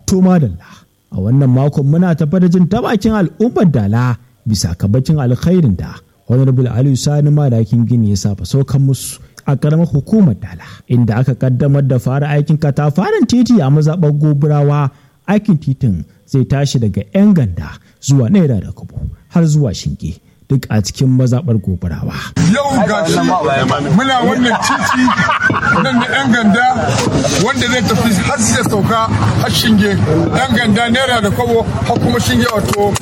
To madalla, a wannan makon muna tafa da jin tabakin al'ummar dala bisa kabacin alkhairin da Honorable Aliyu Sani Madakin Gini ya saba saukan musu a karamar hukumar dala inda aka kaddamar da fara aikin katafaren titi a mazaɓar goburawa aikin titin zai tashi daga 'yan ganda zuwa naira da kubu har zuwa shinge duk a cikin mazaɓar goburawa. Yau ga shi muna wannan titi nan da 'yan ganda wanda zai tafi har zai sauka har shinge 'yan ganda naira da kwabo har kuma shinge wato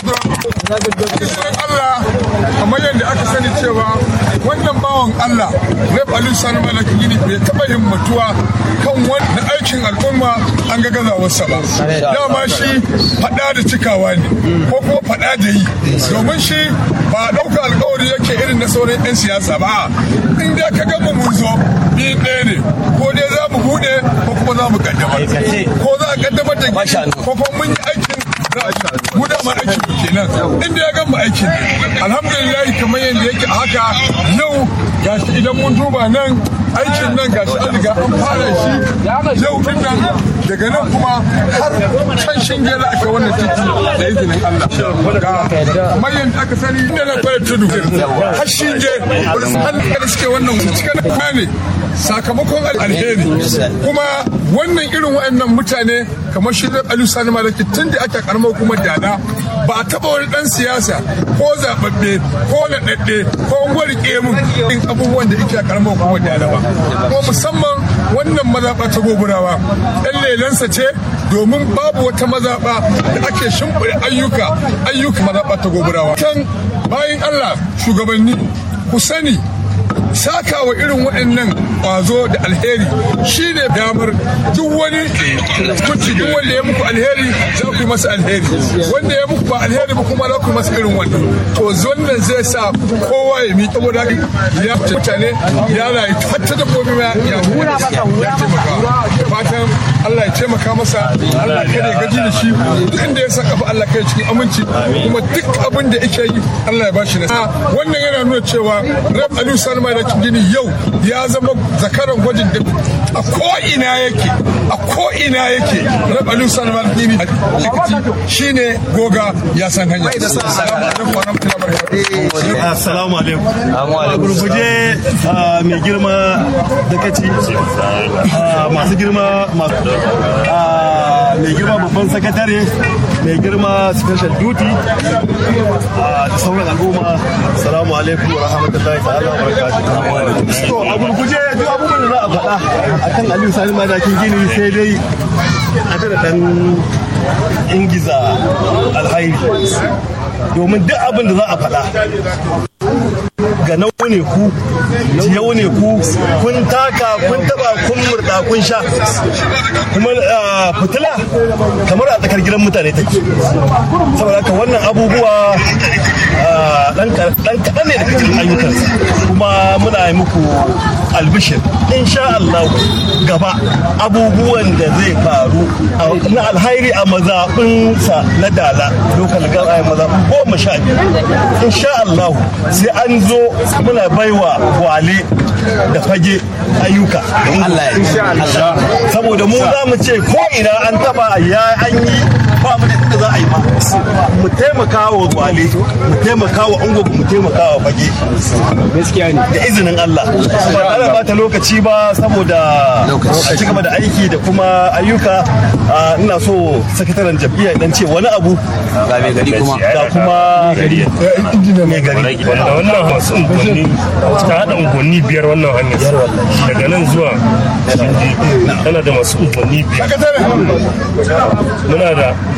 Allah kamar yadda aka sani cewa wannan bawan Allah Rep Ali Sani Malaki Gini bai taɓa himmatuwa kan wani aikin al'umma an ga gazawarsa ba. Dama shi faɗa da cikawa ne ko kuma faɗa da yi domin shi ba ɗauka alkawari yake irin na sauran 'yan siyasa ba in dai ka gama mun zo ni ɗaya ne ko dai za mu buɗe ko kuma za mu kaddamar ko za a kaddamar da ko kuma mun yi aikin mu da ma aikin mu kenan inda ya gama aikin alhamdulillah kamar yadda yake a haka yau gashi idan mun duba nan aikin nan gashi an riga an fara shi yau din nan daga nan kuma har can shinge za a kai wannan titi da izinin Allah kamar yadda aka sani inda na fara tudu har shinge wani suke wannan cikin kuma ne sakamakon alheri kuma wannan irin waɗannan mutane kamar shi da Aliyu Sani Malaki tun da ake karamar hukumar dada ba a taɓa wani ɗan siyasa ko zaɓaɓɓe ko naɗaɗɗe ko gwari ƙemun in abubuwan da yake a karamar hukumar dada ba kuma musamman wannan mazaɓa ta goburawa ɗan lelansa ce domin babu wata mazaɓa da ake shimfiɗa ayyuka ayyuka mazaɓa ta goburawa kan bayan Allah shugabanni ku sani saka wa irin waɗannan ƙwazo da alheri shi ne damar duk wani kuci duk wanda ya muku alheri za ku yi masa alheri wanda ya muku ba alheri ba kuma za ku yi masa irin wannan to wannan zai sa kowa ya miƙa saboda ya mutane ya rayu hatta dabbobi ma ya ya taimaka fatan Allah ya taimaka masa Allah kada ya gaji da shi duk inda ya saka Allah kai cikin aminci kuma duk abin da yake yi Allah ya bashi nasara wannan yana nuna cewa Rab Aliyu Salma da gini yau ya zama zakaran gwajin da a ko'ina yake a ko'ina yake rabalin sanarwar gini shi ne goga ya san hanya assalamu alaikum a gurguje mai girma da kaci masu girma mai girma babban sakatare mai girma special duty da sauran al'umma assalamu alaikum wa rahmatullahi ta'ala wa barakatuh to a gurguje duk abubuwan da za a faɗa akan aliyu sani madakin gini sai dai a da dan ingiza alhairi domin duk abin da za a faɗa ga nau ne ku yau ne ku kun taka kun taba kun murda kun sha kuma fitila kamar a tsakar gidan mutane take saboda haka wannan abubuwa dan kaɗan ne daga cikin ayyukansa kuma muna yi muku albishir insha Allah gaba abubuwan da zai faru na alhairi a mazaɓinsa na dala lokal gaba mazaɓin goma sha biyu insha Allah sai an zo muna baiwa wale da fage ayyuka saboda mu za mu ce ko ina an taba ya an yi ba mu da inda za a yi ma mu taimaka wa wale mu taimaka wa ungo mu taimaka wa fage gaskiya ne da izinin Allah ba ana bata lokaci ba saboda a ci gaba da aiki da kuma ayyuka ina so sakataren jam'iyya dan ce wani abu ga mai gari kuma ga kuma gari mai gari wanda wannan masu unguwanni ta haɗa unguwanni biyar wannan hanyar daga nan zuwa tana da masu unguwanni biyar muna da